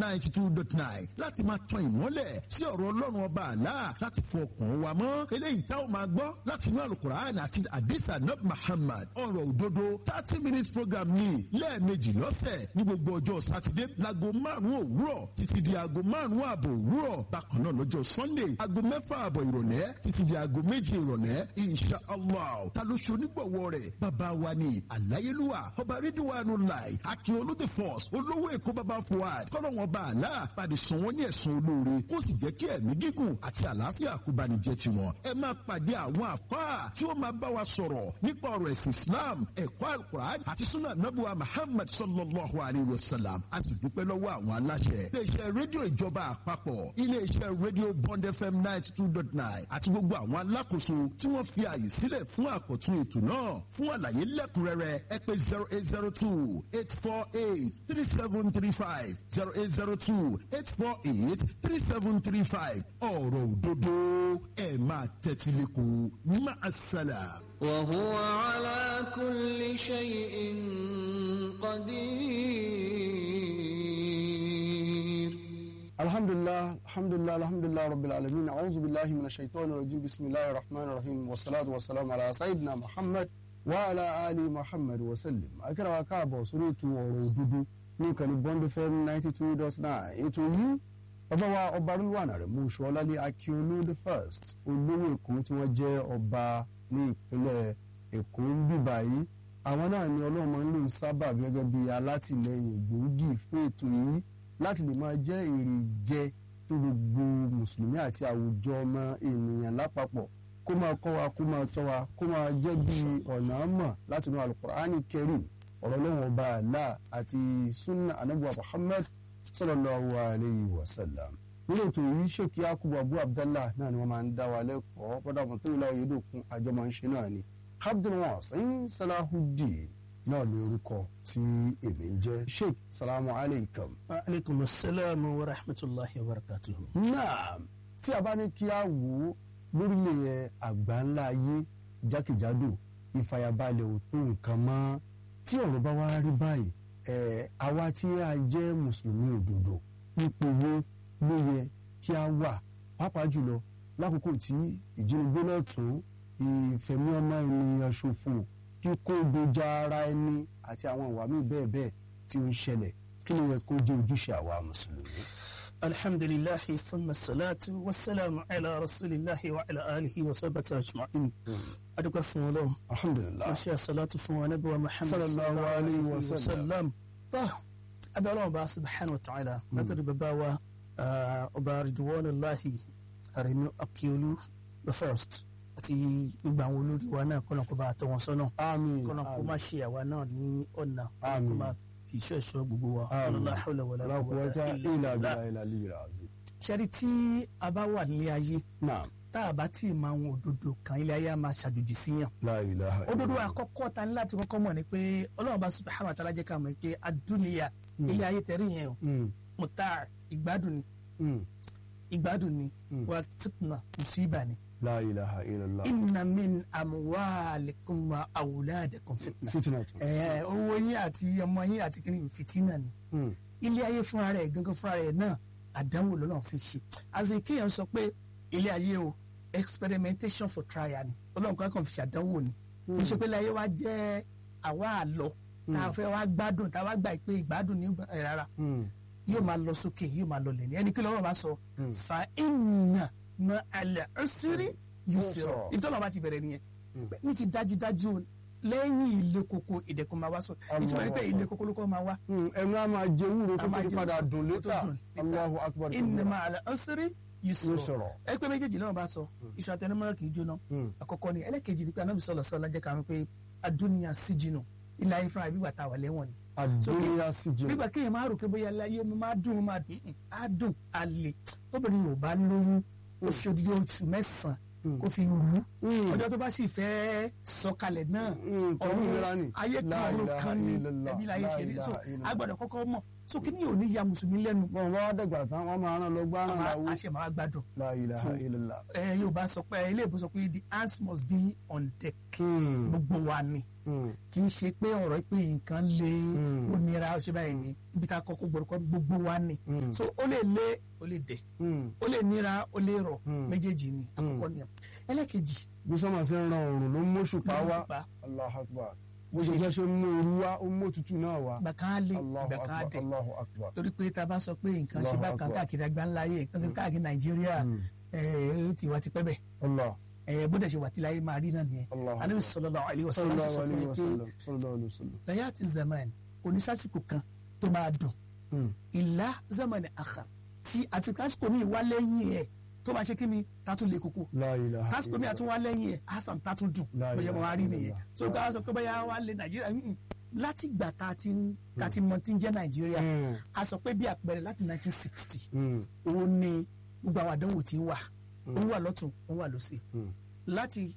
ninety two dot nine láti máa tan ìmọ́lẹ̀ sí ọ̀rọ̀ ọlọ́run ọba àlá láti fọ ọkàn wa mọ́ eléyìí tá ò máa gbọ́ láti inú alukur'an àti adisa nab muhammad ọ̀rọ̀ òdodo thirty minutes program ní lẹ́ẹ̀mejì lọ́sẹ̀ ní gbogbo ọjọ́ sátidé láago márùn-ún òwúrọ̀ títí di aago márùn-ún ààbò òwúrọ̀ bákan náà lọ́jọ́ sunday aago mẹ́fà ààbọ̀ ìrọ̀lẹ́ títí di aago méje ìrọ̀lẹ́ insha allah ta ló ṣe onígbọ̀wọ́ rẹ̀ bàbá wa ni àláyélúwà ọba rídíwánu láì akin olóde force olówó èkó bàbá fuad kọ́lọ́wọ́n bá àlá pàdé sàn wọ́n ní ẹ̀sùn olóore kó sì jẹ́ kí ẹ̀mí gígùn àti àlàáfíà kó bá ní jẹ́ tiwọn ẹ máa pàdé àwọn àfáà tí ó máa bá wa sọ̀rọ̀ nípa ọ̀rọ̀ ẹ̀sìn islam ẹ̀kọ́ alukur'an àti sunna nabuwa muhammad sallallahu alayhi wa sallam a sì dúpẹ́ lọ́wọ́ àwọn aláṣẹ iléeṣẹ́ rédíò ìjọba àpapọ̀ iléeṣẹ́ rédíò bond fm ninety two dot nine àti gbogbo àwọn alákòóso tí wọ́n fi àyè sílẹ̀ fún àkọ́tún ètò náà fún àlàyé lẹ́kùnrẹ́rẹ́ ẹ pé zero eight zero two eight four eight three seven three five zero eight zero two eight four eight three seven three five ọ̀rọ̀ òdodo ẹ̀ máa tẹ́tí lẹ́kọ̀ọ́ máa ṣàlà. وهو على كل شيء قدير الحمد لله الحمد لله الحمد لله رب العالمين أعوذ بالله من الشيطان الرجيم بسم الله الرحمن الرحيم والصلاة والسلام على سيدنا محمد وعلى آل محمد وسلم akẹ́rẹ́ wa káàbọ̀ sórí ètò ọ̀rọ̀ òdodo ní ìkànnì bond fm ninety two dot nine ètò yìí bàbá wa ọba rúlùwànà rẹ̀ mú ṣọlálẹ́ akíolú the first olówó èkó tí wọ́n jẹ́ ọba ní ìpínlẹ̀ èkó ń bíbá yìí àwọn náà ni ọlọ́run máa ń lò sábà gẹ́gẹ́ bí alátìlẹyìn gbòógì fún ètò yìí láti lè máa jẹ́ èrè jẹ tó gbogbo mùsùlùmí àti àwùjọ ọmọ ènìyàn lápapọ̀ kó máa kọ́ wa kó máa tọ́ wa kó máa jẹ́ bí ọ̀nà mọ̀ láti inú alukur'ani karim ọ̀rọ̀ lọ́wọ́ ọba àlá àti sunna anabuwa muhammad sallallahu alayhi wa sallam nínú ètò yìí ṣèkí akubu abu abdallah náà ni wọ́n máa ń dá wa lẹ́kọ̀ọ́ bọ́dà mọ̀ tó ìlà òyedòkun àjọ máa ń ṣe náà ni abdulwasin salahudeen náà ní orúkọ tí èmi ń jẹ́ sheikh salamu alaykum. aleykum salaam wa rahmatulahi wa barakatuhu. náà tí a bá ní kí a wò ó lórílẹ̀ àgbáńlá ayé jákèjádò ìfàyàbalẹ̀ ò tó nǹkan mọ́ tí ọ̀rọ̀ bá wá rí báyìí ẹ̀ àwa tí a jẹ́ mùsùlùmí òdodo ipò wo ló yẹ kí a wà pàápàá jùlọ lákòókò tí ìjínigbé lọ́tún ìfẹ̀mí ọmọ ènìyàn ṣòfò kíkó dojà ara ẹni àti àwọn ìwà míì bẹ́ẹ̀ bẹ́ẹ̀ tí ó ń ṣẹlẹ̀ kí ló yẹ kó jẹ́ ojúṣe àwa mùsùlùmí. alhamdulilahi thumma salatu wa salamu ala rasulillahi wa ala alihi wa sabata ajma'in. adúgbò fún ọlọ́run alhamdulilah wọ́n ṣe àṣàlátù fún wa nabi wa muhammad Sallallahu alayhi wa sallam. sallam. tó abẹ́ ọlọ́run bá subhanahu wa ta'ala látọ̀rí bàbá wa ah, ọba ridwanullahi aremi akiolu the first àti gbogbo àwọn olórí wa náà kọ́nà kó bá tọ́ wọn sọ́nà àmín kọ́nà kó má ṣe àwa náà ní ọ̀nà kọ́nà Àmín. kó má fi iṣẹ́ ìṣọ́ gbogbo wa Àmín. la hawla wala la quwwata quwwata illa illa billah. billahi al-aliyyil azim. ṣẹ́rí tí a bá wà nílé ayé naam tá a bá tí ì máa wọn òdodo kan ilé ayé a máa ṣàjòjì síyàn la ilaha òdodo illallah. àkọ́kọ́ ta ní láti kọ́kọ́ mọ̀ ni pé ọlọ́run bá subhanahu wa ta'ala jẹ́ ká mọ̀ pé adúniya ilé ayé tẹ̀rí yẹn o Mm, mọ̀tà ìgbádùn ni mm, ìgbádùn ni Mm. wà fitna musiba ni la ilaha illallah. inna min amwalikum wa awladikum fitna fitna tun. ẹ owó yín àti ọmọ yín àti kìnnì fìtínà ni Mm, ilé ayé fúnra rẹ̀ gangan fúnra rẹ̀ náà àdánwò lọ́nà fi ṣe àti kéèyàn sọ pé ilé ayé o experimentation for trial ni ọlọ́run kan kàn fi ṣàdánwò ni kì í ṣe pé ilé ayé wa jẹ́ àwa àlọ́ tá a fẹ́ wá gbádùn tá a wá gbà pé ìgbádùn ní ẹ rárá mm, yóò máa lọ sókè yóò máa lọ lẹ̀ ní ẹni kí lọ́wọ́ bá sọ fa inna ma alẹ́ ọ̀sírí yusra Yusra. ibi tọ́lọ́ bá ti bẹ̀rẹ̀ nìyẹn ní ti dájúdájú lẹ́yìn ilé koko ìdẹ̀kùn máa wá sọ ìtumọ̀ ní pé ilé koko ló kọ́ máa wá mm. ẹnu a máa jẹ wúro kó A máa tó jẹ padà wúro dùn kó tó létà dùn létà. Allahu akbar. inna ma alẹ́ ọ̀sírí yusra Yusra. ẹ pé méjèèjì náà bá sọ iṣu àtẹnumọ́rọ́ kì í jóná Mm. àkọ́kọ́ ni ẹlẹ́kejì ni pé anábì sọ̀rọ̀ sọ̀rọ̀ jẹ́ ká mọ̀ pé adúniya síjìnà ilé ayé fúnra ìbígbà tá a wà lẹ́wọ̀n ni àdúnyà sí jẹ. nígbà kéèyàn máa rò pé bóyá ilé ayé mi máa dùn máa dùn ún, á dùn á lè tóbìnrin yóò bá lóyún ó fi odidi oṣù mẹ́sàn-án kó fi rú ọjọ́ tó bá sì fẹ́ sọ̀kalẹ̀ náà Mm, pẹ̀lú ìlera ni. ayé kan La ọ̀run ilaha kan ní illallah, ẹbí láyé la ṣe rí so ilaha illallah. a gbọ́dọ̀ kọ́kọ́ mọ̀ so kí ni ò ní ya mùsùlùmí lẹ́nu bọ́n bá wá dẹ̀gbà tán wọ́n máa rán lọ gbá rán láwó. a ṣe máa gbádùn la ilaha So, illallah. ẹ yóò bá sọ pé ilé ìbò sọ pé the hands must be on deck Mm, gbogbo wa ni Mm. kì í ṣe pé ọ̀rọ̀ pé nǹkan le Mm. ó nira ó ṣe báyìí ni ibi tá a kọ́kọ́ gbọ́dọ̀ gbogbo wa ni Mm. so ó lè le ó lè dẹ̀ Mm. ó lè nira ó lè rọ̀ Mm. méjèèjì ni àkọ́kọ́ ni ẹlẹ́kejì bí sọ́mà ṣe ń ran òrùn ló ń móṣùpá wá òṣùpá. Allahu Akbar bó ṣe jẹ́ ṣe ń mú ooru wá ó ń mú òtútù náà wá ìgbà kan á lé Allahu ìgbà kan á Akbar dẹ̀ Allahu Akbar torí pé tá a bá sọ pé nǹkan ṣe Allahu bá kan Akbar. káàkiri àgbáńláyé nǹkan káàkiri nàìjíríà Mm. ẹ̀ ó ti wá ti pẹ́ bẹ̀ Allah ẹ̀ bó dẹ̀ ṣe wà tí láyé máa rí náà nìyẹn Allahu anabi Akbar sallallahu alaihi wasallam sallallahu sọ fún alayhi mi wa pé sallam sallallahu alayhi wa sallam láyé àti zaman oníṣàsìkò kan tó máa dùn Mm. ìlà zaman akhar tí àfikàsìkò mi wá lẹ́yìn ẹ̀ tó máa ṣe kí ni tátún lè kókó La ilaha tásìkò mi àtún wá lẹ́yìn ẹ̀ hasan tátún dùn La bóyá mo ilaha wá rí nìyẹn illallah. so ká sọ pé bóyá wá lé nàìjíríà mm, mm. láti gbà tá a ti ń tá a ti mọ tí ń jẹ́ nàìjíríà Mm. a sọ pé bí àpẹẹrẹ láti 1960 Mm. òun ni gbogbo àwọn àdánwò tí ń wà ó ń wà lọ́tún ó ń wà lọ́sì Mm. láti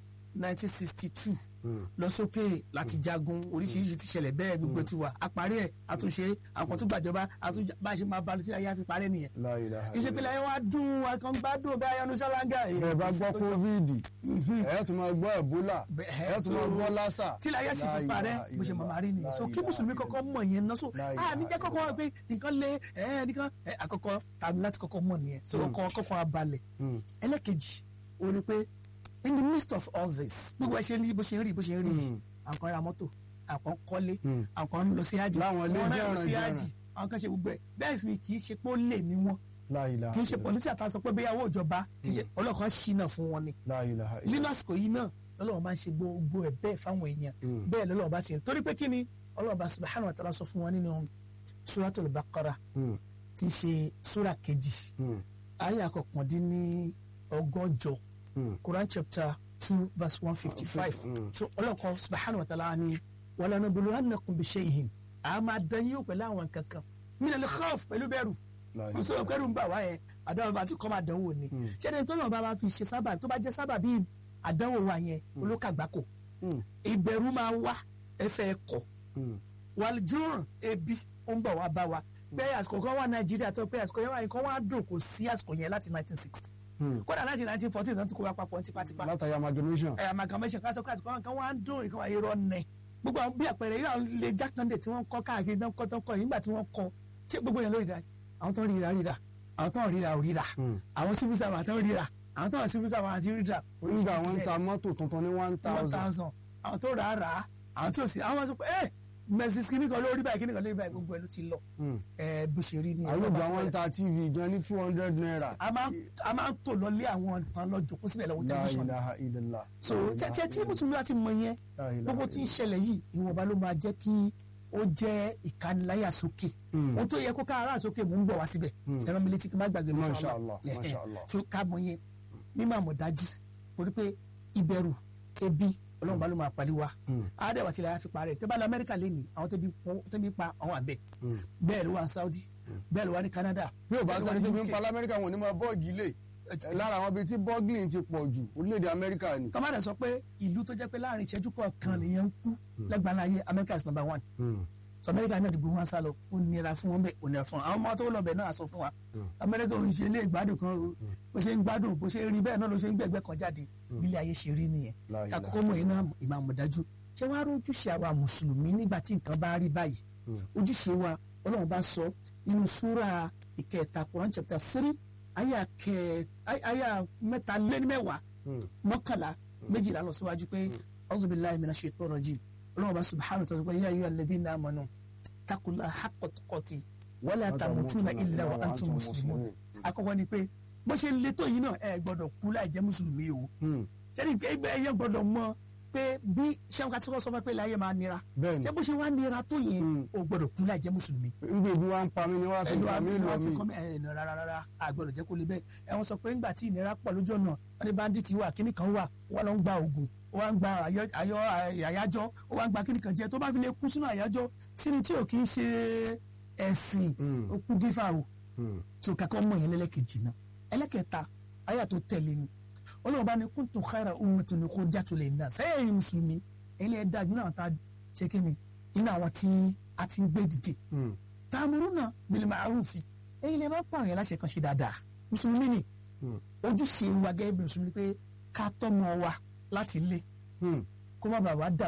1962 Mm. lọ sókè láti jagun oríṣiríṣi ti ṣẹlẹ̀ bẹ́ẹ̀ gbogbo ti wà àparí ẹ̀ àtúnṣe àwọn tó gbàjọba àtúnṣe bá a ṣe máa balùwẹ̀ sí ayé àfi parẹ́ nìyẹn La ilaha kì í ṣe pé láyé wá dùn akọ́ngbádùn bí ayanu ṣáláńgà bẹ́ẹ̀ bá gbọ́ covid ẹ̀ tún máa gbọ́ ebola ẹ̀ tún máa gbọ́ lassa tí láyé sì fi La parẹ́ ilaha bó ṣe máa máa rí nìyẹn La so kí ilaha mùsùlùmí kọ́kọ́ mọ̀ yẹn náà so La a ilaha níjẹ́ kọ́kọ́ wá pé nǹkan lé ẹ̀ nìkan ẹ̀ àkọ́kọ́ tàbí láti kọ́kọ́ mọ̀ nìyẹn so kọ́ kọ́kọ́ abalẹ̀ Mm. ẹlẹ́kejì ó ní pé in the midst of all this gbogbo ẹ ṣe ń rí bó ṣe ń rí bó ṣe ń rí yìí àwọn kan ra mọ́tò àwọn kan kọ́lé Mm. àwọn kan ń lọ sí hajj Láwọn ilé àwọn náà lọ jẹ́ràn sí jẹ́ràn. hajj àwọn kan ṣe gbogbo ẹ̀ bẹ́ẹ̀ sì ni kì í ṣe pé ó lè ní wọn La ilaha kì í ṣe illallah. pọ̀lísì àtàwọn sọ pé bẹ́ẹ̀ owó ìjọba kì í ṣe ọlọ́kan ṣìnà fún wọn ni La ilaha illallah. nínú àsìkò yìí náà lọ́lọ́wọ́ máa ń ṣe gbogbo ẹ̀ bẹ́ẹ̀ fáwọn èèyàn Mm. bẹ́ẹ̀ lọ́lọ́wọ́ bá ṣe torí pé kí ni ọlọ́wọ́ bá subhanahu wa ta'ala sọ fún wọn nínú suratul baqara Mm. tí í ṣe sura kejì Mm. ayé àkọkàndínní ọgọ́jọ Mm. Quran chapter two verse one fifty five Mm. so ọlọ́kọ̀ subhanahu wa ta'ala ni walanabluwannakum bishay'in a máa dán yín wò pẹ̀lú àwọn kankan minal khawf pẹ̀lú bẹ̀rù La kò sọ pẹ̀lú ń bà wá yẹn àdánwò bá ti kọ́ máa dánwò ni ṣẹ́ni tó náà bá máa fi ṣe sábà tó bá jẹ́ sábà bíi àdánwò wa yẹn olókàgbákò Mm. ìbẹ̀rù máa wá ẹsẹ̀ ẹ̀kọ́ Mm. wàlùjọ́rùn ebi ó ń bọ̀ wá bá wa pé àsìkò kan wà nàìjíríà tó pé àsìkò yẹn wà nǹkan wà dùn kò sí àsìkò yẹn láti nineteen sixty Mm. kódà láti nineteen fourteen náà ti kó wa papọ̀ tipátipá látàrí amalgamation. ẹ̀ amalgamation ká sọ pé àsìkò kan wà ń dùn nǹkan wà irọ́ nẹ̀ gbogbo àwọn bí àpẹẹrẹ yìí àwọn ilé jákàndé tí wọ́n kọ́ káàkiri tán kọ́ tán kọ́ yìí nígbà tí wọ́n kọ́ ṣé gbogbo yẹn ló ríra àwọn tó ń ríra ríra àwọn tó ń ríra ò ríra Mm. àwọn civil servant tó ń ríra àwọn tó ń civil servant àti ríra nígbà wọn ń ta mọ́tò tuntun ní one one thousand. thousand àwọn tó rà á rà á àwọn tó sì àwọn sọ pé ẹ mẹsìs kìíní kan lórí báyìí kìíní kan lórí báyìí gbogbo ẹ ló ti lọ Mm. ẹ bó ṣe rí ni àlùgbà wọn ń ta tv gan ní two hundred naira. a máa a máa ń tò lọ lé àwọn nǹkan lọ jòkó síbẹ̀ lọ́wọ́ La tẹlifíṣàn ilaha illallah. so tẹ́tẹ́ tí mùsùlùmí bá ti mọ yẹn La ilaha gbogbo tí ń illallah. ṣẹlẹ̀ yìí ìwọ̀nba ló máa jẹ́ kí ó jẹ́ ìkániláyà sókè Mm. ohun tó yẹ kó ká ara sókè mò ń bọ̀ wá síbẹ̀ ẹran mi létí kí n má gbàgbé lọ́sọ̀ọ́ Masha Allah, Masha Allah. so ká mọ yẹn mímọ̀ àmọ̀dájú torí pé ìbẹ̀rù ebi ọlọ́run bá ló máa pàdé wa Mm. àádẹ́wà tilẹ̀ yà fi parẹ́ tẹ́ bá lọ amẹ́ríkà lẹ́nìí àwọn tẹ́bi pọ́n- tẹ́bi pa àwọn àbẹ̀ Mm. bẹ́ẹ̀ ló wà ní saudi bẹ́ẹ̀ ló wà ní canada bí o bá bẹ́ẹ̀ ló wà sẹ́ni ní tó fi ń UK. pa lamẹ́ríkà wọn ní máa bọ́ọ̀gì lè lára àwọn ibi tí bọ́ọ̀gìlì ti pọ̀ jù orílẹ̀-èdè amẹ́ríkà ni. tọ́mọdé sọ pé ìlú tó jẹ́ pé láàrin ìṣẹ́jú kọ̀ọ̀kan nìyẹn ń kú lẹ́gbàá ayé america is number one Mm. so america náà dìbò wọn sá lọ ó nira fún wọn bẹ́ẹ̀ ó nira fún wọn àwọn ọmọ tó lọ bẹ̀ náà sọ fún wa america ò ń ṣe ilé ìgbádùn kan o bó ṣe ń gbádùn bó ṣe ń rí bẹ́ẹ̀ náà ló ṣe ń gbẹ̀gbẹ́ kan jáde bílẹ̀ ayé ṣe rí nìyẹn La ilaha àkọ́kọ́ mọ̀ iná ìmọ̀ àmọ̀dájú ṣé wàá rójúṣe àwa mùsùlùmí nígbà tí nǹkan bá rí báyìí ojúṣe wa ọlọ́run bá sọ nínú súra ìkẹta Quran chapter three àyà kẹ àyà mẹ́ta lé ní mẹ́wàá Mm. mọ́kànlá méjìlá lọ síwájú pé a'udhu billahi minash shaitonir rajim ọlọ́run bá subhanahu wa ta'ala pé ya ayyuhal ladhina amanu taqullaha haqqa tuqati wala tamutunna illa wa antum muslimun àkọ́kọ́ ni pé bó ṣe le tó yìí náà ẹ gbọ́dọ̀ kú láì jẹ́ mùsùlùmí o Mm. sẹ́ni ẹgbẹ́ ẹyẹ gbọ́dọ̀ mọ̀ pé bí sẹ́wọ́n ká tí wọ́n sọ fún ẹ pé láyé máa nira bẹ́ẹ̀ni ṣé bó ṣe wá nira tó yẹn Mm. o gbọ́dọ̀ kú láì jẹ́ mùsùlùmí. nígbà ibi wa ń pa mí ni wọ́n á fi ẹnu pa mí àmì lọ wọn fi mí. kọ́ mi ẹnu rárá rárá àgbọ̀dọ̀ jẹ́ kó lè bẹ́ẹ̀ ẹ wọ́n sọ pé ńgbà tí ìnira pọ̀ lójú ọ̀nà wọn ní bandit wà kíní kan wà wọ́n lọ ń gba oògùn ó wá ń gba àyọ- àyọ- àyájọ́ ó wá ń gba kíní kan jẹ tó bá fi lè kú sínú àyájọ́ sínú tí ò kì í ṣe ẹ̀sìn Mm. ó kú gífà o Mm. tí o kakọ́ mọ̀ yẹn lẹ́lẹ́kejì náà ẹlẹ́kẹta ayé àtò tẹ̀lé ni ọlọ́run bá ní kuntum khayra ummatin ukhrijat lin-nas sẹ́yìn mùsùlùmí ẹ̀yin lè dájú náà tá a ṣe kí ni iná àwọn tí a ti ń gbé dìde Mm. ta'muruna bil ma'rufi ẹ̀yin lè máa ń pààrọ̀ yẹn láṣẹ kan ṣe dáadáa mùsùlùmí ni Mm. ojúṣe wa gẹ́gẹ́ bí mùsùlùmí pé ká tọ́mọ wa láti lé Mm. kó má bàa wá dà wá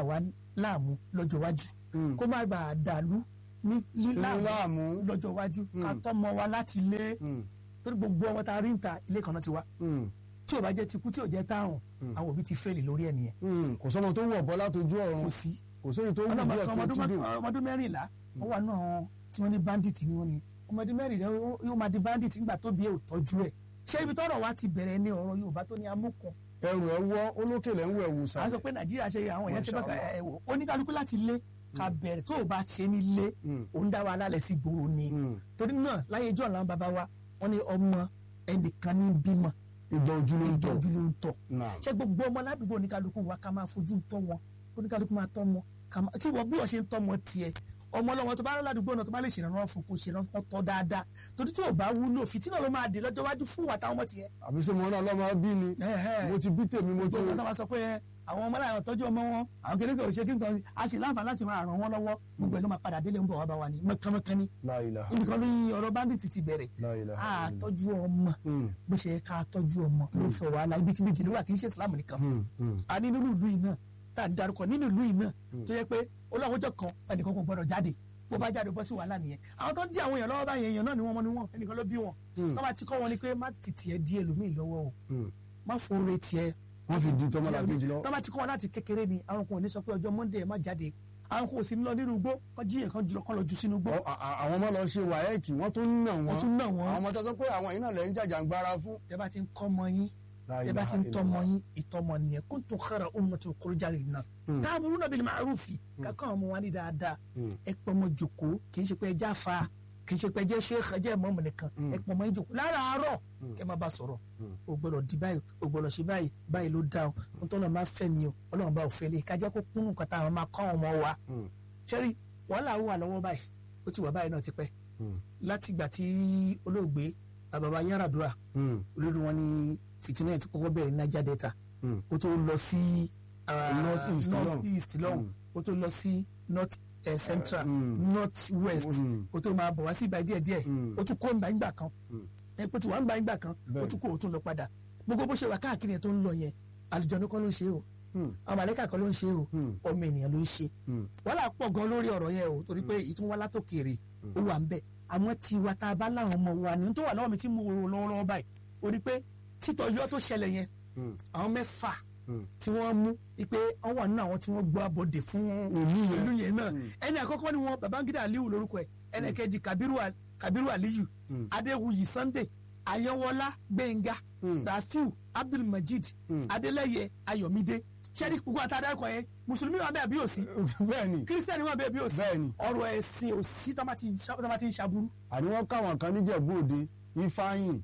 láàmú lọ́jọ́ iwájú Mm. kó má bàa dàlú ní Ní láàmú láàmú. lọ́jọ́ iwájú ká Mm. tọ́mọ wa láti ilé Mm. torí gbogbo ọmọ tá a rí ń ta ilé kan náà ti wá Mm. tí ò bá jẹ́ tikú tí ò jẹ́ táwọn àwọn òbí ti fẹ́ẹ̀lì lórí ẹ̀ nìyẹn Mm. kò sọ́mọ tó wọ̀ bọ́ látọjú ọ̀run kò sí kò sóyè tó wù ọlọ́mọ bí kan ọ̀tún tí dò. ọmọdún mẹ́rìnlá wọ́n wà náà tí wọ́n ní bandit ni wọ́n ní ọmọdún mẹ́rìnlá yóò máa di bandit nígbà tó bí ẹ̀ ò tọ́jú ẹ̀ ṣé ibi tọ́rọ̀ wa ti bẹ̀rẹ̀ ní ọ̀rọ̀ Yorùbá tó ní amúkan ẹrù ẹ wọ́ olókèlè ń wẹ̀ wù à sá. ń sọ pé Nàìjíríà ṣe àwọn èèyàn ṣe bẹ́ẹ̀ Mashallah. ẹ̀ wò oníkálukú láti lé ká bẹ̀rẹ̀ tó o bá ṣe nílé Mm. òun dá wa lálẹ́ sí gbòòrò ni Mm. torí náà láyé ìjọ làwọn bàbá wa wọ́n ní ọmọ ẹnìkan ní bímọ ìgbà ojú ló ń tọ̀. ìtọ́jú ló ń tọ̀ Naam. ṣé gbogbo ọmọ ládùúgbò oníkálukú wa ká máa fojú tọ́ wọn oníkálukú máa tọ́ wọn ká máa kí wọ́n bí wọ́n ṣe ń tọ́ wọn tiẹ̀ ọmọ ọlọ́wọ́ tó bá rán ládùúgbò náà tó bá lè ṣèrànwọ́ fún kó ṣèrànwọ́ fún tọ́ dáadáa torí tí ò bá wúlò fìtínà ló máa dé lọ́jọ́ iwájú fún wa táwọn ọmọ tiẹ̀. àbí sọ mo náà lọ́mọ bí ni mo ti bí tèmi mo ti. gbogbo náà wá sọ pé ẹ, àwọn ọmọ láwọn tọ́jú ọmọ wọn àwọn kékeré ò ṣe kí nǹkan a sì láǹfààní láti máa ràn wọ́n lọ́wọ́ gbogbo ẹ̀ ló máa padà délé ń bọ̀ wá bá wa ní mọ́kánmọ́kán ní La ilaha ibi kan ní ọ̀rọ̀ bandit ti bẹ̀rẹ̀ La ilaha a tọ́jú ọmọ Mm. bó ṣe yẹ ká tọ́jú ọmọ ló fẹ́ wàhálà ibikíbi jìnnà wà kì í ṣe Islam nìkan Mm. Mm. a ní nínú ìlú yìí náà tá à ń darúkọ nínú ìlú yìí náà tó yẹ pé olóòwòjọ kan ẹnìkan kò gbọdọ̀ jáde bó bá jáde bọ́ sí wàhálà nìyẹn àwọn tó ń dí àwọn èèyàn lọ́wọ́ báyìí èèyàn náà ni wọ́n mọ ni wọ́n ẹnìkan ló bí wọn tó bá ti kọ́ wọn ni pé má fi tiẹ̀ di ẹlòmíì lọ́wọ́ o Mm. má fòrè tiẹ̀ wọ́n fi di tọ́mọ́lá kejì lọ. tó bá ti kọ́ wọn láti kékeré ni àwọn kan ò ní sọ pé ọjọ́ Monday ẹ má jáde àwọn kan ò sí ní lọ nínú igbó kọ́ jíyàn kan jùlọ kọ́ lọ jù sínú igbó Ọ- a- a- àwọn ọmọ lọ ṣe wáyẹ́ẹ̀kì wọ́n tún ń nà wọ́n. wọ́n tún nà wọ́n àwọn ọmọ tó sọ pé àwọn yìí náà lẹ́ ń jàjàngbara fún. tẹ bá ti ń kọ́ ọmọ yín La tẹ bá ti ilaha ń tọmọ illallah. yín ìtọmọ nìyẹn kuntum khayra ummatin ukhrijat lin-nas ta'muruna bil ma'rufi kakọ́ ọmọ wa ní dáadáa Mm. ẹ pọ̀ ọmọ jòkó kì í ṣe pé ẹ já fa kì í ṣe pé ẹ jẹ́ sheikh ẹ jẹ́ ìmọ̀ọ́mù nìkan ẹ pọ̀ ọmọ yín jòkó láràárọ̀ kẹ́ máa bá sọ̀rọ̀ o gbọ́dọ̀ di báyìí o gbọ́dọ̀ ṣe báyìí báyìí ló dá o ohun tó lọ́ọ́ máa fẹ́ mi o ọlọ́run bá ò fẹ́ lé kájá kó kúnnù kan táwọn máa kọ́ ọmọ wa Mm. ṣẹ́rí wàhálà wà lọ́wọ́ báyìí ó ti wà báyìí náà ti pẹ́ Mm. láti ìgbà tí olóògbé bàbá Yar'Adua Mm. olórí wọn ní fìtínà tí kọ́kọ́ bẹ̀rẹ̀ ní Niger Delta Mm. ó tó lọ sí ah, North East North lọ́hùn. East lọ́hùn ó tó lọ sí North eh, Central Mm. North West Mm. ó tó máa bọ̀ wá sí ìgbà díẹ̀ díẹ̀ Mm. ó tún kó ìgbà ìgbà kan Mm. ẹ pé tí wàá ń gba ìgbà kan ó Bẹ́ẹ̀. tún kó ó tún lọ padà gbogbo bó ṣe wà káàkiri yẹn tó ń lọ yẹn àlùjọ̀nnú kọ́ ló ń ṣe o Mm. àwọn màlẹ́kà kọ́ ló ń ṣe o Mm. ọmọ ènìyàn ló ń ṣe Mm. wàhálà pọ̀ gan lórí ọ̀rọ̀ yẹn o torí pé ìtún wá látòkèrè ó wà ń bẹ̀ àmọ́ tí wa tá a bá láwọn ọmọ wa ní tó wà lọ́wọ́ mi tí mo rò lọ́wọ́lọ́wọ́ báyìí o rí pé títọ́jọ́ tó ṣẹlẹ̀ yẹn Mm. àwọn mẹ́fà Mm. tí wọ́n mú wípé wọ́n wà nínú àwọn tí wọ́n gbọ́ abọ́dé fún ìlú yẹn náà ẹni àkọ́kọ́ ni wọn Babangida Aliyu lórúkọ ẹ̀ ẹni kejì Kabiru Al- Kabiru Aliyu Mm. Adéwuyì Sunday Ayọ̀wọ́lá Gbẹ̀ngà Mm. Rafiu Abdulmajid Mm. Adélẹ́yẹ Ayọ̀mídé sẹ́ni gbogbo àtàdákọ̀ yẹn mùsùlùmí wà bẹ́ẹ̀ bí òsì bẹ́ẹ̀ni kírísítẹ́nì wà bẹ́ẹ̀ bí òsì Bẹ́ẹ̀ni. ọ̀rọ̀ ẹ̀sìn òsì tó bá ti tó bá ti ń ṣaburú àní wọ́n káwọn kan níjẹ̀bú òde ifeanyi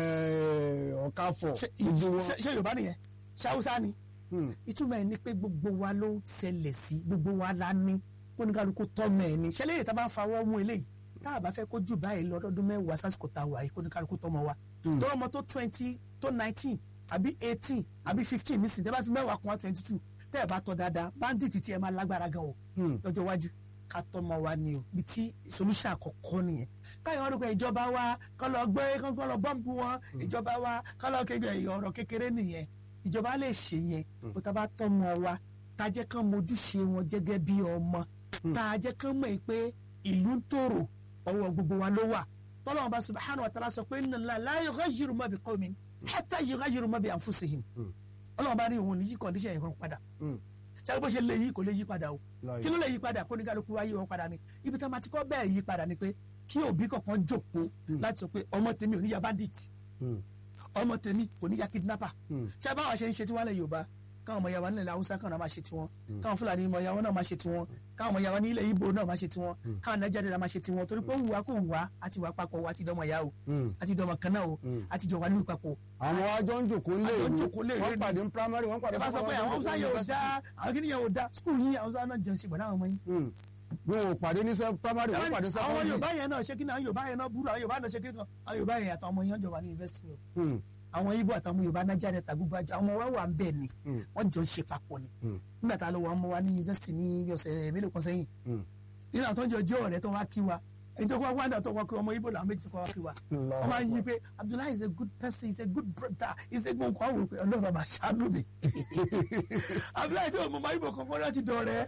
eh, ọ̀káfọ̀ ṣé gbogbo wọn. ṣé- ṣé Yorùbá nìyẹn ṣé Haúsá ni Mm. ìtumọ̀ ẹ̀ ni pé gbogbo wa ló ń ṣẹlẹ̀ sí gbogbo wa la ní kóníkálukú tọ́mọ ẹ̀ ní ṣẹlẹ̀ yìí tá a bá ń fawọ́ mú eléyìí tá a bá fẹ́ kó jù báyìí lọ́dọọdún mẹ́wàá sásìkò tá a wà yìí kóníkálukú tọ́mọ wa tó ọmọ tó twenty tó nineteen àbí eighteen àbí fifteen nísìnyí tẹ́ bá fi mẹ́wàá kún wa twenty two tẹ́ ẹ̀ bá tọ́ dáadáa bandit tí ẹ máa lágbára gan o Mm. lọ́jọ́ iwájú ká tọ́mọ wa ni o bí tí solution àkọ́kọ́ nìyẹn káyọ̀ wọn dúpẹ́ ìjọba wa kọ́ lọ gbé kọ́ lọ bọ́ǹbù wọn ìjọba wa kọ́ lọ kéde ọ̀rọ̀ kékeré nìyẹn ìjọba lè ṣe yẹn bó ta bá tọ́mọ wa tá a jẹ́ kán mojúṣe wọn gẹ́gẹ́ bí ọmọ tá a jẹ́ kán mọ̀ pé ìlú ń tòrò ọwọ́ gbogbo wa ló wà tọ́lọ́wọ́n bá subhanahu wa ta'ala sọ pé inna Allaha la yughayyiru ma bi qawmin hatta yughayyiru ma bi anfusihim ọlọ́wọ́n bá ní òun ní yí kọ́ndíṣẹ̀ yẹn kan padà Mm. ṣáà bó ṣe lè yí kò lè yí padà o Láì- kí ló lè yí padà kó ní kálukú wáyé wọn padà ni ibi tá a máa ti kọ́ bẹ́ẹ̀ yí padà ni pé kí òbí kọ̀ọ̀kan jókòó láti sọ pé ọmọ tèmi ò ní ya bandit Mm. ọmọ tèmi kò ní ya kidnapper Mm. ṣé báwa ṣe ń ṣe tiwọn lẹ Yorùbá káwọn ọmọ yàwá nílẹ̀ Haúsá káwọn náà máa ṣe tiwọn káwọn Fúlàní ọmọ yàwá náà máa ṣe tiwọn káwọn ọmọ yàwá ní ilẹ̀ Ìgbò náà máa ṣe tiwọn káwọn Nàìjíríà náà máa ṣe tiwọn torí pé òwúwa kò wá àti wà papọ̀ àti dọmọ yà o Mm. àti dọmọ kan náà o àti jọ wà nílùú papọ̀ àwọn àjọ ń jòkó lé Àjọ ń ìwé jòkó lé ìwé wọ́n ni. pàdé ní primary wọ́n pàdé ẹ bá sọ pé àwọn Haúsá yẹn ò dá àwọn kìnìyàn ò dá skul yìí Haúsá náà jẹun ṣe pẹ̀lú àwọn ọmọ yìí bí wọn ò pàdé ní sẹ- primary wọ́n pàdé àwọn secondary. Yorùbá yẹn náà ṣe kí ni àwọn Yorùbá yẹn náà burú àwọn Yorùbá náà ṣe kí ni àwọn Yorùbá yẹn àtàwọn ọmọ yẹn jọ wà ní yunifásitì o Mm. àwọn Ìgbò àtàwọn Yorùbá Nàìjíríà rẹ tàgbùgbà jọ àwọn ọmọ wa wà ń bẹ ni Mm. wọn jọ ń ṣe papọ̀ ni Mm. nígbà tá a lọ wọ ọmọ wa ní yunifásitì ní bí ọ̀sẹ̀ mélòó kan sẹ́yìn Mm. nínú àwọn tó ń jọ jẹ́ ọ̀rẹ́ tó wá kí wa ẹni tó kọ́ wá dà tó kọ́ kí ọmọ ibo làwọn méjì kọ́ wá kí wa wọ́n máa ń yí pé Abdullahi is a good person he is a good brother he is a good nǹkan àwọn òpè ọlọ́run bàbá ṣàánú mi Abdullahi tí ọmọ ọmọ ibo kan fọ́nrán ti dọ̀rẹ́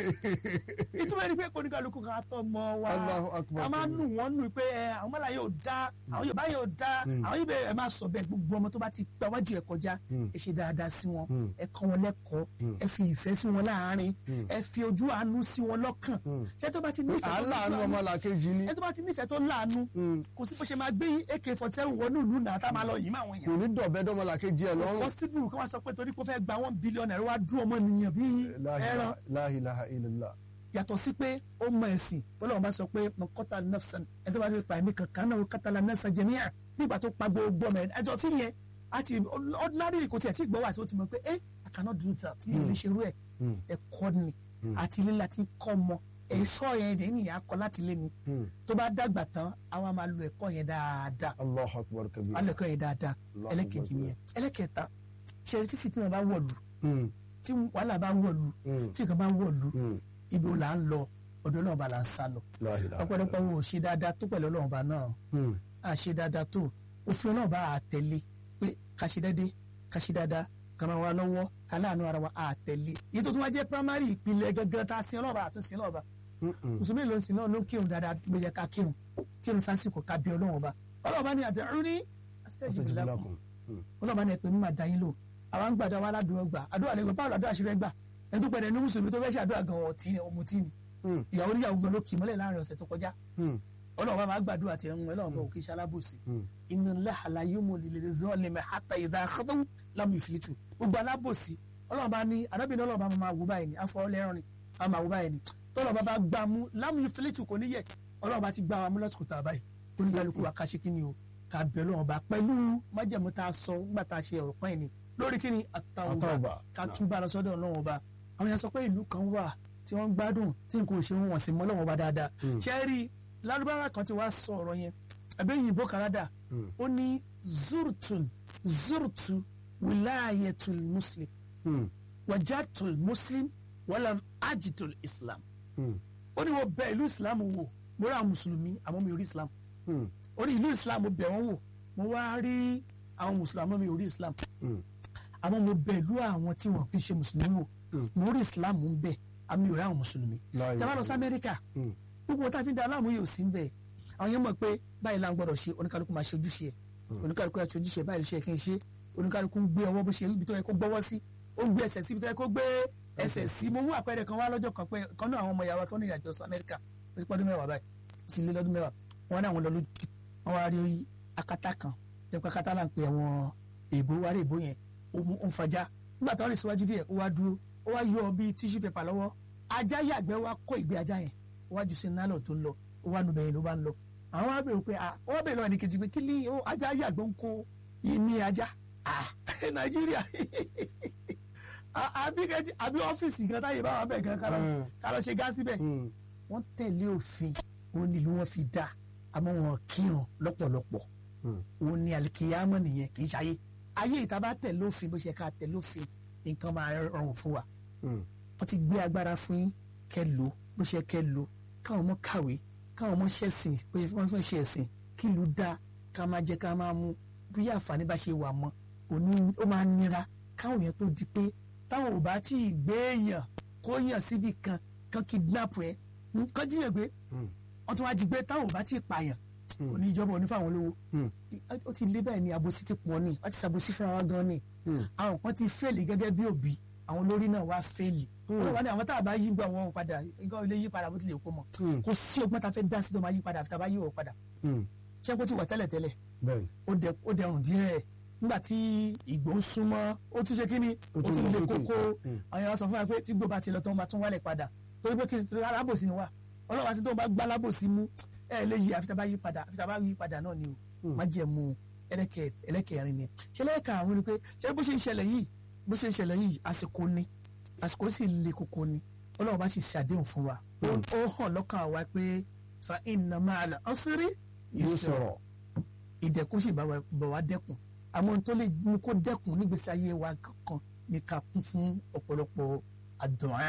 ìtumọ̀ ẹni pé kóníkàlùkù kan atọ́ mọ́ wa Allahu Akbar. a máa nù wọ́n nù pé ẹ àwọn mọ́lá yóò dá àwọn Yorùbá yóò dá àwọn ibẹ̀ ẹ máa sọ bẹ́ẹ̀ gbogbo ọmọ tó bá ti gba wájú ẹ kọjá ẹ ṣe dáadáa sí wọn ẹ kọ́ wọn lẹ́kọ̀ọ́ ẹ fi ìfẹ́ sí wọn láàárín ẹ fi ojú àánú sí wọn lọ́kàn ṣé tó bá ti nífẹ̀ẹ́ tó lójú aláàánú àánú- ọmọ làkejì ni ẹ tó bá ti nífẹ̀ẹ́ tó láàánú kò sí bó ṣe máa gbé ak forty seven wọnú ìlú náà tá a máa lọ yìí máa wọn kò yẹn ní dọ̀bẹ́ dọ́mọ làkejì ẹ̀ lọ́rùn possible kí wọ́n sọ pé torí kó fẹ́ gba one billion naira wá dún ọmọ nìyẹn bí ẹran la ilaha illallah yàtọ̀ sí pé ó mọ ẹ̀sìn bọ́lá bá sọ pé mọ̀kọ́tà nafsan ẹni tó bá rí pa ẹ̀mí kankan náà kátàlá nafsan jẹ̀míà nígbà tó pa gbogbo ọmọ ẹ̀ ẹjọ́ tí yẹn àti ordinary kò tiẹ̀ tí gbọ́ wá sí ó ti mọ̀ pé eh I cannot do that mi ò lè ṣerú ẹ̀ ẹ̀kọ́ ni àti ilé láti kọ́ mọ ẹ̀ṣọ́ yẹn dẹ̀ ní ìyá kọ́ láti lé ni tó bá dàgbà tán àwa máa lo ẹ̀kọ́ yẹn dáadáa allahu akbar kabir alẹ́ ẹ̀kọ́ yẹn dáadáa Allahu ẹlẹ́kejì Akbar. yẹn ẹlẹ́kẹta ṣẹ̀rí tí fìtínà bá wọ̀lú Mm, tí wàhálà bá wọ̀lú mm, tí nǹkan bá wọ̀lú mm. ibi wo là ń lọ ọ̀dọ̀ náà bá là ń sá lọ La ilaha ọ̀pọ̀lọpọ̀ wo ò ṣe dáadáa tó pẹ̀lú Ọlọ́run bá náà Mm, a ṣe dáadáa tó òfin Ọlọ́run bá a tẹ̀lé pé ká ṣe déédéé ká ṣe dáadáa ká máa wá lọ́wọ́ ká láàánú ara wa a tẹ̀lé èyí tó tún wá jẹ́ primary ìpìlẹ̀ gangan tá a sin Ọlọ́run bá a tún sin Ọlọ́run bá mm, mm. mùsùlùmí ló ń sin náà ló ń kírun dáadáa ló yẹ ká kírun kírun sásìkò ká bí Ọlọ́run bá Ọlọ́run bá ní ad'uni astajib Astajib lakum lakum. Mm, Ọlọ́run bá ní ẹ pè mí máa dá yín lò àwọn gbàdá wa aládùúgbò gbà àdúrà lẹ́gbẹ̀ẹ́ báwo làdúrà ṣe fẹ́ gbà ẹni tó pẹ̀lẹ́ ní mùsùlùmí tó fẹ́ ṣe àdúrà gan ọ̀tí ni ọmọ tí ni mm, ìyàwó níyàwó gan ló kì í mọ́lẹ̀ láàrin ọ̀sẹ̀ tó kọjá mm, ọlọ́run bá máa gbàdúrà tiẹ̀ ń wọn ọlọ́run bá òkè iṣẹ́ alábòsí mm. inna Allaha la yumli zalimi hatta idha akhadahu lam yuflitu gbogbo alábòsí ọlọ́run bá ní arábìnrin ọlọ́run bá máa wò báyìí ní afọwọ́lẹ́rán ni a máa wò báyìí ní tọ́lọ́ bá bá gbà mú lam yuflitu kò ní yẹ ọlọ́run bá ti gbà wá mú lọ́sùkú tá a báyìí oníkálukú wa ká ṣe kí ni o ká bẹ̀ ọlọ́run bá pẹ̀lú májẹ̀mú tá a sọ nígbà tá a ṣe ọ̀rọ̀ pọ́ìn ni lórí kí ni àtàwọn At-tawbah. ká túbà lọ sọ́dọ̀ ọlọ́run ọba àwọn yẹn sọ pé ìlú kan wà tí wọ́n ń gbádùn tí nǹkan ò ṣe wọn sì mọ́ ọlọ́run ọba dáadáa ṣe é rí lárúbáwá kan tí wàá sọ ọ̀rọ̀ yẹn àbẹ́yìnbó kanada Mm. ó ní zurtun zurtu wilayatul muslim Mm, wajatul muslim walam ajitul islam mm, ó ní mo bẹ̀ ìlú islam wò mo rí àwọn mùsùlùmí àmọ́ mi ò rí islam mm, ó ní ìlú islam mo bẹ̀ wọ́n wò mo wá rí àwọn mùsùlùmí àmọ́ mi ò rí islam mm. àmọ́ mo bẹ̀ ìlú àwọn tí wọ́n fi ṣe mùsùlùmí wò mo rí islam ń bẹ̀ àmì ò rí àwọn mùsùlùmí La tẹ́ bá lọ sí ilaha amẹ́ríkà Mm. gbogbo wọn tá a fi ń da aláàmú yìí ò sí ń bẹ̀ àwọn yẹn mọ̀ pé báyìí la ń gbọ́dọ̀ ṣe oníkálukú máa ṣe ojúṣe ẹ̀ oníkálukú máa ṣe ojúṣe ẹ̀ báyìí ló ṣe kí n ṣe oníkálukú ń gbé ọwọ́ bó ṣe ibi tó yẹ kó gbọ́wọ́ sí ó ń gbé ẹsẹ̀ sí ibi tó yẹ kó gbé ẹsẹ̀ sí mo mú àpẹẹrẹ kan wá lọ́jọ́ kan pé kan náà àwọn ọmọ ìyàwó tó ní ìrìnàjò sí amẹ́ríkà ó ti pọ́dún mẹ́wàá báyìí ó ti lé lọ́dún mẹ́wàá wọn náà wọn lọ lójú wọn wá rí akátá kan tẹ́pẹ́ akátá là ń pe àwọn èèbó wá rí èèbó yẹn ó mú- ó ń fajá nígbà tó wọ́n rìn síwájú díẹ̀ ó wá dúró ó wá yọ bíi tíṣù pépà lọ́wọ́ ajá yàgbẹ́ wá kó ìgbé ajá yẹn ó wá jù sí nálọ̀ tó ń lọ ó wá nubẹ̀yìn ló bá ń lọ àwọn wá bèrè pé ah ó wá bèrè lọ́wọ́ ẹnìkejì pé kí ni ó ajá yàgbẹ́ ń kó ìní ajá ah nàìjíríà Ah, àbí kẹ́tì àbí ọ́fíìsì kan táyé bá wà bẹ́ẹ̀ gan ká lọ- Mm. ká lọ ṣe gáàsì bẹ́ẹ̀ Mm, wọ́n tẹ̀lé òfin òun ni ìlú wọn fi dá àmọ́ wọn kírun lọ́pọ̀lọpọ̀ mm. òun ni àlìkìyàmọ̀ nìyẹn kì í ṣayé ayé ìta bá tẹ̀lé òfin bó ṣe ká tẹ̀lé òfin nǹkan máa rọrùn fún wa Mm. wọ́n ti gbé agbára fún yín kẹ́ lò bó ṣe kẹ́ lò káwọn ọmọ kàwé káwọn ọmọ ṣẹ̀sìn pé wọ́n fẹ́ ṣe ẹ̀sìn kí ìlú dá ká máa jẹ ká máa mú bí àǹfààní bá ṣe wà mọ́ òní ó máa nira káwọn èèyàn tó di pé táwọn ò bá tí ì gbé èèyàn kó yàn síbi kan kan kidnap ẹ kán jíyàn gbé Mm. wọ́n tún wá jí gbé táwọn ò bá tí ì pààyàn Mm. òní ìjọba òní fáwọn olówó Mm. ó ti lé bẹ́ẹ̀ ni àbòsí ti pọ̀ ni wọ́n ti ṣàbòsí fúnra wa gan ni Mm. àwọn kan ti fẹ́ẹ̀lì gẹ́gẹ́ bí òbí àwọn olórí náà wá fẹ́ẹ̀lì wọ́n wá ní àwọn tá a bá yí gbọ́ wọn padà nǹkan ilé yí padà bó tilẹ̀ kó mọ̀ Mm. kò sí ọgbọ́n tá a fẹ́ dá sí tó máa yí padà àfi tá a bá yí wọ̀ padà Mm. ṣé kó ti wà tẹ́lẹ̀ tẹ́lẹ̀ bẹ́ẹ̀ni ó dẹ ó dẹrùn díẹ̀ nígbà tí ìgbó ń súnmọ́ ó tún ṣe kí ni Ó ó tún tún lọ lè sókè. kókó Mm. àwọn yàrá sọ fún wa pé tí gbó bá ti lọ tó máa tún wálẹ̀ padà torí pé kí ni torí alábòsí ni wà ọlọ́wà sí tó bá gbá alábòsí mú ẹ lè yí àfi tá a bá yí padà àfi tá a bá yí padà náà ni o má jẹ́ mu ẹlẹ́kẹ̀ ẹlẹ́kẹ̀rin ni ṣe lẹ́ẹ̀ka àwọn ni pé ṣé bó ṣe ń ṣẹlẹ̀ yìí bó ṣe ń ṣẹlẹ̀ yìí àsìkò ni àsìkò sì le koko ni ọlọ́wọ́ bá sì ṣàdéhùn fún wa ó ó hàn lọ́kàn wa pé fa inna ma'al usri yóò yusra sọ̀rọ̀ ìdẹ̀kùn sì bá wa bá wa dẹ́kun àmọ́ ohun tó lè mú kó dẹ́kun nígbèsí ayé wa kankan ní ká kún fún ọ̀pọ̀lọpọ̀ àdúà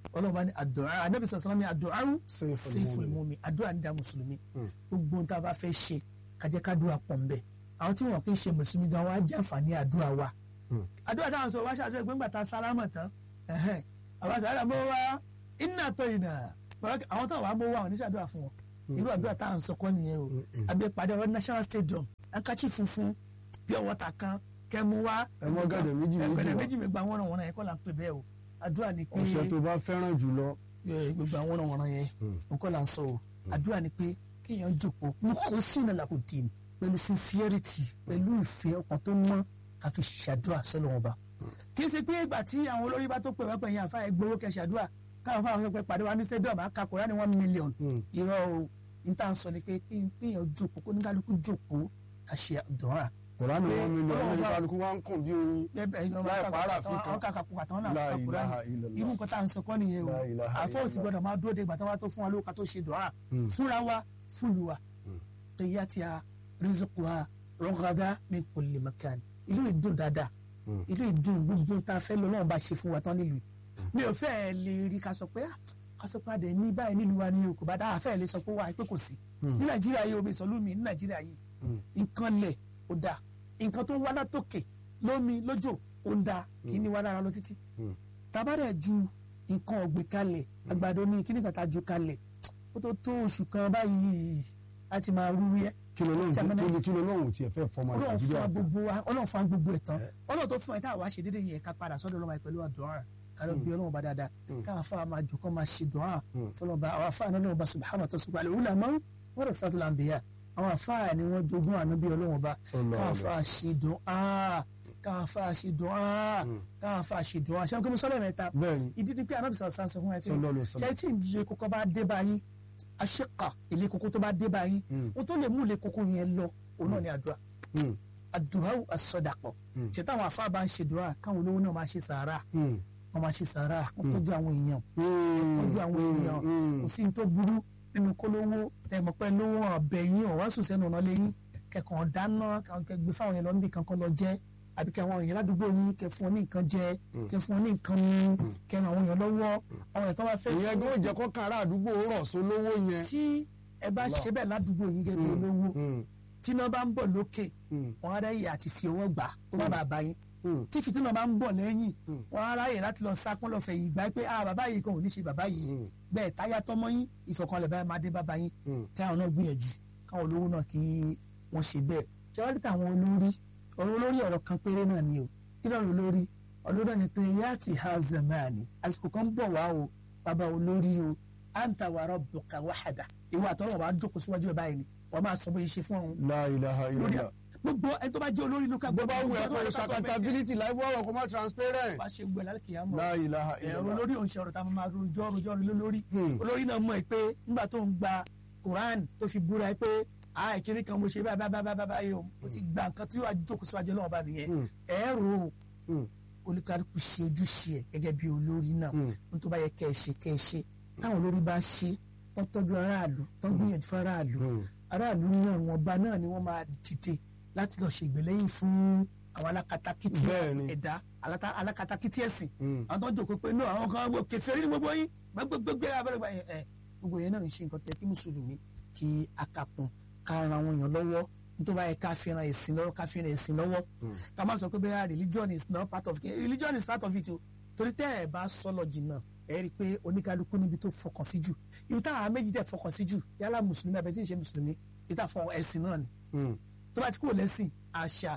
ọlọ́run bá ní àdúrà anábì sọ̀sán ní àdúrà Sayful sayful mu'min. mu'min àdúrà ní dá mùsùlùmí Mm. gbogbo ohun tá a bá fẹ́ ṣe kájẹ́ kádùá pọ̀ ń bẹ̀ àwọn tí wọn kì í ṣe mùsùlùmí gan wọn á jẹ́ àǹfààní àdúrà wa Mm. àdúrà táwọn sọ wá ṣàdúrà pé ńgbà tá a sálámà tán ẹ̀hẹ́n, àwọn sàrà mọ́ wá iná tó iná àwọn táwọn wà mọ́ wá àwọn oníṣàdúrà fún wọn irú àdúrà táwọn sọ kọ́ nìyẹn o abẹ́ padà wọ national stadium ankachi funfun pure water kan kẹmu wá ẹ mọ gàdẹ méjì méjì ẹgbẹ̀rẹ̀ wá méjì mi gba wọ́n wọ́n yẹn kọ́ là ń pè bẹ́ẹ̀ o àdúrà ni pé ọṣẹ tó bá fẹ́ràn jùlọ ẹ, gbogbo àwọn ọ̀nà wọ̀nà yẹn nǹkan là ń sọ o àdúrà ni pé kéèyàn jòkó mo kó sí ìnà làkò dì ní pẹ̀lú sincerity pẹ̀lú ìfẹ́ ọkàn tó mọ́ ká fi ṣàdúrà sọ́lọ́ wọn bá kì í ṣe pé ìgbà tí àwọn olórí bá tó pè wá pẹ̀yìn àfa ẹgbẹ́wó kẹ́ ṣàdúrà káwọn fáwọn fẹ́ pàdé wa ní stadium àkàkọ́ ní one million irọ́ o ní tá à ń sọ ni pé kéèyàn jòkó kó ní kálukú jòkó ká ṣe àdúrà kòránì wọn mílíọ̀nù Ọlọ́run ní bá- kálukú wá ń kùn bí oyin láì pààrà fi kan. àwọn kàkàkù àtàwọn náà La ti kakura ilaha illallah. irú nǹkan tá à ń sọ kọ́ nìyẹn o La ilaha àfọ òsì illallah. gbọdọ̀ máa dúró de ìgbà tí wọ́n tó fún wa lówó ká tó ṣe dùn á Mm. fúnra wa fúlù wa tẹ̀yà tí a rìzìkù wa rọ́gàdá min kulli makan ìlú ìdùn dáadáa Mm. ìlú ìdùn gbogbo tá a fẹ́ lọ náà bá ṣe fún wa tán nílùú mi ò fẹ́ lè rí ká sọ pé ah, ká sọ pé àdé ní báyìí nílùú wa ni o kò bá dáa fẹ́ lè sọ pé wà pé kò sí ní nàìjíríà yìí omi ìsọlúmi ní nàìjíríà yìí nǹkan lẹ̀ ó dáa nǹkan tó ń wá látòkè lómi lójò ó ń dáa kì í ní wá lára lọ títí tabarẹ̀ ju nǹkan ọ̀gbìn kalẹ̀ àgbàdo ní kíní kan tá a ju kalẹ̀ ó tó tó oṣù kan báyìí a ti máa rú yẹ kí ló lóhùn Germany. tí kí ló lóhùn tí ẹ fẹ́ fọmọ ọlọ́run fún nàìjíríà wa kan. gbogbo wa ọlọ́run fún wa gbogbo ẹ̀ tán ọlọ́run tó fún ẹ tá a wá ṣe déédéé yẹn ká padà sọ́dọ̀ ọlọ́run pẹ̀lú àdúrà kálọ̀ bí ọlọ́run bá dáadáa káwọn afáà máa jù kọ́ máa ṣe dùn fọlọ́ba àwọn afáà náà lọ́wọ́ bá subhanahu wa ta'ala sùgbọ́n àlè wúlà máa ń wọ́n rẹ̀ fàtúlà ń bìyà àwọn afáà ni wọ́n jogún ànábì ọlọ́run bá Sallallahu káwọn alaihi afáà ṣe dùn áà káwọn afáà ṣe dùn áà káwọn afáà ṣe dùn áà ṣé wọn kí mo sọ́lẹ̀ mẹ́ta bẹ́ẹ̀ni ìdí ni pé anábì sọ̀rọ̀ sáà sọ fún ẹ pé Sallallahu alaihi wasallam. ṣé tí ilé kókó bá dé báyìí aṣíkà ilé kókó tó bá dé báyìí o tó lè mú ilé kókó yẹn lọ òun náà ni àdúrà Mm. àdúrà àsọdàpọ̀ ṣe táwọn afá bá ń ṣe dùrà káwọn olówó náà máa ṣe sàárà Mm. wọn máa ṣe sàárà kó tọ́jú àwọn èèyàn Mm. tọ́jú àwọn èèyàn Mm. kò sí ní tó burú nínú kólówó tẹmọpẹ lówó ọbẹ yín ọwá sùn sẹ́nu ọ̀nà lẹ́yìn kẹkàn dáná kẹ gbé fáwọn yẹn lọ níbi kankan lọ jẹ àbí kẹ àwọn èèyàn ládùúgbò yín kẹ fún wọn ní nǹkan jẹ kẹ fún wọn ní nǹkan mu kẹ ràn àwọn èèyàn lọ́wọ́ àwọn èèyàn tó bá fẹ́ ìyẹn gbọ́dọ̀ jẹ́ kó kára àdúgbò rọ̀ sólówó yẹn. tí ẹ bá ṣe bẹ́ẹ̀ ládùúgbò yín gẹ́gẹ́ bí olówó Mm. tí iná bá ń bọ̀ lókè Mm. wọn á ráyè àti fi owó gbà ó má bàa bá yín Mm. tí fìtínà bá ń bọ̀ lẹ́yìn wọn á ráyè láti lọ sápọ́n lọ́fẹ̀ẹ́ yìí gbà pé ah bàbá yìí kan ò ní ṣe bàbá yìí Mm. bẹ́ẹ̀ táyà tọmọ yín ìfọ̀kànlẹ̀ báyìí máa dé bàbá yín Mm. káwọn náà gbìyànjú káwọn olówó náà kí wọ́n ṣe bẹ́ẹ̀ ṣé wọ́n rí táwọn olórí ọ̀rọ̀ olórí ọ̀rọ̀ kan péré náà ni o kí lọ́rọ̀ olórí ọ̀rọ̀ náà ni pé yáàtì ha zamani àsìkò kan bọ̀ wá o bàbá olórí o anta wa rabbuka wahada ìwà àtọ́wọ̀ wa jókòó síwájú ẹ̀ báyìí ni wọ́n máa sọ bóyá ṣe fún ọ̀hún La ilaha lórí illallah. gbogbo ẹni tó bá jẹ́ olórí lókà bó bá wù ẹ́ kó o ṣe accountability láì bọ́ ọ̀rọ̀ kó má transparent. wá ṣe gbẹ lálẹ́ kìyàmọ́ La ilaha ẹ̀rọ illallah. olórí òun ṣe ọ̀rọ̀ tá a máa rojọ́ rojọ́ rojọ́ lórí Hmm. olórí náà mọ̀ ẹ́ pé nígbà tó ń gba Quran tó fi búra ẹ pé a ìkíní kan mo ṣe báyìí báyìí báyìí báyìí o mo ti gba nǹkan tí wàá jókòó síwájú ọlọ́wọ́ bá nìyẹn Hmm. ẹ̀rọ o Mm. olùkàlùkù ṣe ojúṣe ẹ̀ gẹ́gẹ́ bí olórí náà Mm. ohun tó bá yẹ kẹ́ ẹ ṣe kẹ́ ẹ ṣe táwọn olórí bá ṣe tó tọ́jú aráàlú tó gbìyànjú fún aráàlú Mm. aráàlú náà wọn bá náà ni wọ́n máa dìde láti lọ ṣègbèlẹ́yìn fún àwọn alákatakítí Bẹ́ẹ̀ni. ẹ̀dá alata- alákatakítí ẹ̀sìn Mm. àwọn tó ń jòkó pé náà àwọn kan wọ kèfèrí ní gbogbo yín gbẹgbẹgbẹ abẹ́rẹ́gbà yẹn ẹ gbogbo yẹn náà ń ṣe nǹkan tẹ kí mùsùlùmí kí akapun ká ran àwọn èèyàn lọ́wọ́ nítorí báyìí ká fi ran ẹ̀sìn lọ́wọ́ ká fi ran ẹ̀sìn lọ́wọ́ ká má sọ pé bẹ́ẹ̀ religion is not part of it religion is part of it o torí tẹ́ ẹ̀ bá sọ lọ jìnnà ẹ rí i pé oníkálukú níbi tó fọkàn sí jù ibi táwọn méjì tẹ̀ fọkàn sí jù yálà mùsùlùmí abẹ́ tí ì ṣe mùsùlùmí ibi táwọn fọ ẹ̀sìn náà ni Mm. tó bá ti kúrò lẹ́sìn àṣà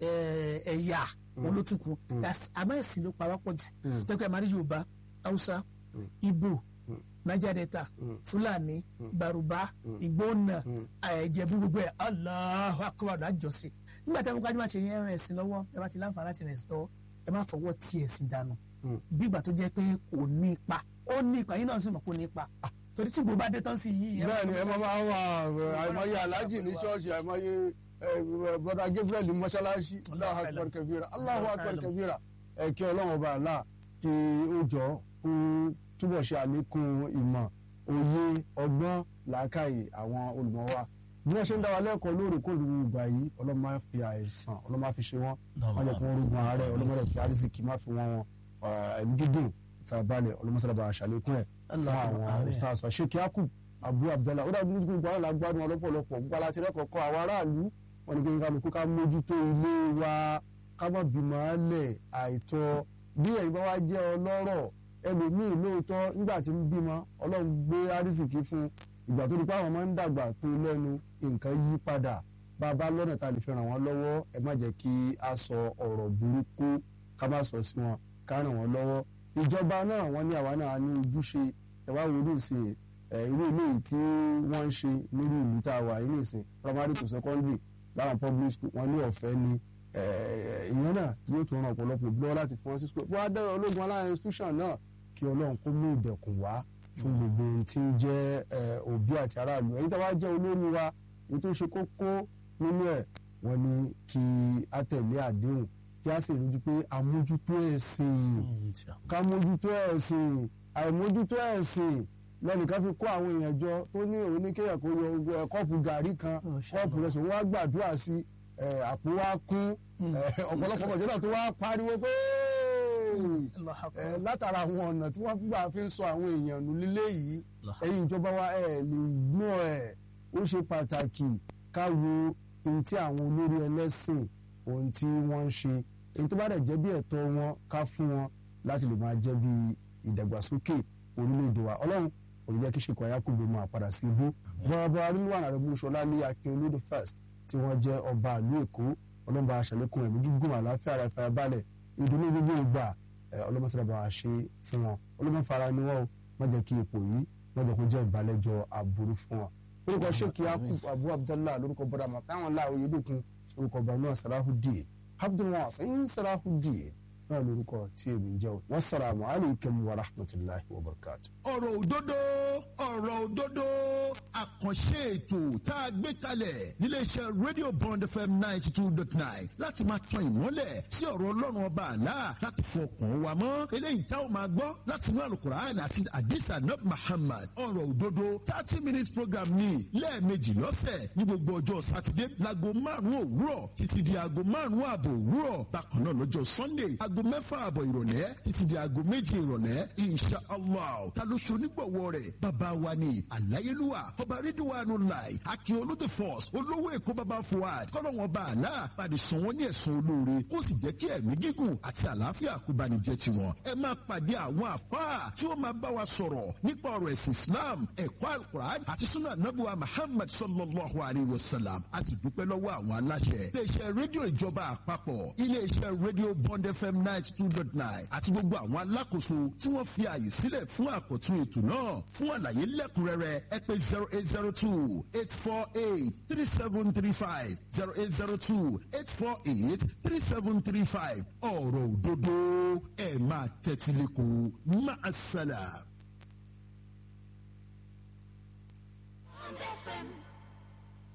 ẹ̀, ẹ̀yà wọn ló tún kù That's- àmọ́ ẹ̀sìn ló pa wá pọ̀ jù tọ́kọ̀ ẹ̀ máa rí yorùbá haúsá ìgbò niger delta fúlàní bàrùbá ìgbónà ẹ̀jẹ̀bú gbogbo ẹ̀ Allahu akbar àjọṣe nígbà tí a mú kájú máa ṣe yẹn rìn ẹ̀sìn lọ́wọ́ ẹ bá ti láǹfààní láti rìn ẹ̀sìn lọ́wọ́ ẹ má fọwọ́ tí ẹ̀sìn dànù bí ìgbà tó jẹ́ pé kò ní ipa ó ní ipa yín náà sì mọ̀ kò ní ipa torí tí gbogbo bá dé tán sí yìí ẹ má bẹ́ẹ̀ ni ẹ fọwọ́ máa tí- máa wà àìmọye aláàjì ní ṣọ́ọ̀ṣì àìmọye bọ́dà Gabriel ní mọ́ṣáláṣí Allahu akbar kabira Allahu akbar kabira ẹ̀kẹ́ ọlọ́run ọba àlá kí ó jọ kó túbọ̀ ṣe àlékún ìmọ̀ òye ọgbọ́n làákàyè àwọn olùmọ̀ wa bí wọ́n ṣe ń dá wa lẹ́kọ̀ọ́ lóòrèkóòrè ìgbà yìí ọlọ́run máa fi àìsàn ọlọ́run máa fi ṣe wọ́n má jẹ́ kí wọ́n rúgbọ́n ààrẹ ọlọ́run máa fi àrísìkì má fi wọ́n wọn ẹ̀mí gígùn ìfàyàbalẹ̀ ọlọ́mọsálábà àṣàlékún ẹ̀ fún Allahumma àwọn amin. ustaz sheikh yakub abu abdallah ó dàbí nítorí gbogbo àwọn alágbádùn ọlọ́pọ̀lọpọ̀ gbogbo aláti rẹ́kọ̀ọ́kọ́ àwọn aráàlú wọn ni kí n kálukú ká mójútó ilé wa ká má bímọ lẹ̀ àìtọ́ bí ẹ̀yin bá wá jẹ́ ọlọ́rọ̀ ẹlòmíì lóòótọ́ nígbà tí ń bímọ ọlọ́run gbé àrísìkí fún ìgbà tó di pé àwọn máa ń dàgbà tó lẹ́nu nǹkan yí padà bá a bá lọ́nà tá a lè fi ràn wọ́n lọ́wọ́ ẹ má jẹ́ kí a sọ ọ̀rọ̀ burúkú ká má sọ sí wọn ká ràn wọ́n lọ́wọ́ ìjọba náà wọ́n ní àwa náà ní ojúṣe ẹ̀wá wo ní ìsìn ẹ̀ irú ilé yìí tí wọ́n ń ṣe lórí ìlú tá a wà yìí ní ìsìn primary to secondary láwọn public school wọ́n ní ọ̀fẹ́ ni ẹ̀, ìyẹn náà yóò tún ran ọ̀pọ̀lọpọ̀ òbí lọ́wọ́ láti fún wọn sí school wọ́n á dẹ́rọ ológun aláàrin institution náà kí ọlọ́run kó mú ìdẹ̀kùn wá fún gbogbo ohun tí ń jẹ́ ẹ̀, òbí àti aráàlú ẹ̀yin tí a wá jẹ́ olórí wa èyí tó ṣe kókó nínú ẹ̀ wọ́n ní kí a tẹ̀lé àdéhùn kí a sì rí i pé àmójútó ẹ̀sìn ká mójútó ẹ̀sìn àìmójútó ẹ̀sìn lẹ́nìkan fi kó àwọn èèyàn jọ tó ní òun ní kéèyàn kó yọ ẹ, kọ́ọ̀pù gàrí kan Oh, ṣe kọ́ọ̀pù rẹ̀ sòun wá gbàdúrà sí ẹ, àpò wa kún ẹ, ọ̀pọ̀lọpọ̀ ọ̀jọ́ náà tó wá pariwo pé Allahu ẹ, Akbar. látara àwọn ọ̀nà tí wọ́n gbà fi ń sọ àwọn èèyàn nù lílé yìí Allahu ẹ̀yin ìjọba wa ẹ̀ lè gbọ́n ẹ̀ ó ṣe pàtàkì ká wo ohun tí àwọn olórí ẹlẹ́sìn ohun tí wọ́n ń ṣe èyí tó bá dẹ̀ jẹ́ bí ẹ̀tọ́ wọn ká fún wọn láti lè máa jẹ́ bí ìdàgbàsókè orílẹ̀-èdè wa ọlọ́run òun jẹ́ kí ṣèkọ̀ ayákùnbó máa padà sí ibú bọ́ọ̀bọ́ arínúwàn rẹ̀ múṣọlá ní akin olódò first tí wọ́n jẹ́ ọba ìlú èkó ọlọ́mọba aṣàlékún ẹ̀mí gígùn àláfíà ara ìfàyàbalẹ̀ ìdùnnú gbogbo ìgbà ọlọ́mọsílẹ̀ bá ṣe fún wọn ọlọ́mọfara ni wọ́n o má jẹ́ kí ipò yìí má jẹ́ kó jẹ́ ìbálẹ́jọ́ aburú fún wọn. orúkọ sheikh yakub abu abdallah lórúkọ bọ́dà màtáwọn láàrú yedokun orúkọ banu salahudeen abdulwasin salahudeen náà lórúkọ tí èmi ń jẹ́ o wasalaamu alaykum wa rahmatulahi wa barakatu. ọ̀rọ̀ òdodo ọ̀rọ̀ òdodo àkànṣe ètò tá a gbé kalẹ̀ níléeṣẹ́ radio bond fm ninety two dot nine láti máa tan ìmọ́lẹ̀ sí ọ̀rọ̀ ọlọ́run ọba àlá láti fọkàn wa mọ́ eléyìí tá a máa gbọ́ láti inú alukur'an àti adisa nab muhammad ọ̀rọ̀ òdodo thirty minutes program ní lẹ́ẹ̀mejì lọ́sẹ̀ ní gbogbo ọjọ́ sátidé láago márùn-ún òwúrọ̀ títí di aago márùn-ún ààbò òwúrọ̀ bákan náà lọ́jọ́ sunday aago mẹ́fà ààbọ̀ ìrọ̀lẹ́ títí di aago méje ìrọ̀lẹ́ insha allah ta ló ṣe onígbọ̀wọ́ rẹ̀ bàbá wa ni àláyélúwà ọba rídíwánu láì akin olóde force olówó èkó bàbá fuad kọ́lọ́wọ́n bá àlá pàdé sàn wọ́n ní ẹ̀sùn olóore kó sì jẹ́ kí ẹ̀mí gígùn àti àlàáfíà kó bá ní jẹ́ tiwọn. ẹ máa pàdé àwọn àfáà tí ó máa bá wa sọ̀rọ̀ nípa ọ̀rọ̀ ẹ̀sìn islam ẹ̀kọ́ alukur'an àti sunnah nabuwa muhammad sallallahu alayhi wa sallam a sì dúpẹ́ lọ́wọ́ àwọn aláṣẹ. iléeṣẹ́ rédíò ìjọba àpapọ̀ iléeṣẹ́ rédíò bond fm ninety two dot nine àti gbogbo àwọn alákòóso tí wọ́n fi àyè sílẹ̀ fún àkọ́tún ètò náà fún àlàyé lẹ́kùnrẹ́rẹ́ ẹ pé zero eight zero two eight four eight three seven three five zero eight zero two eight four eight three seven three five ọ̀rọ̀ òdodo ẹ̀ máa tẹ́tí lẹ́kọ̀ọ́ máa ṣàlà. Bond FM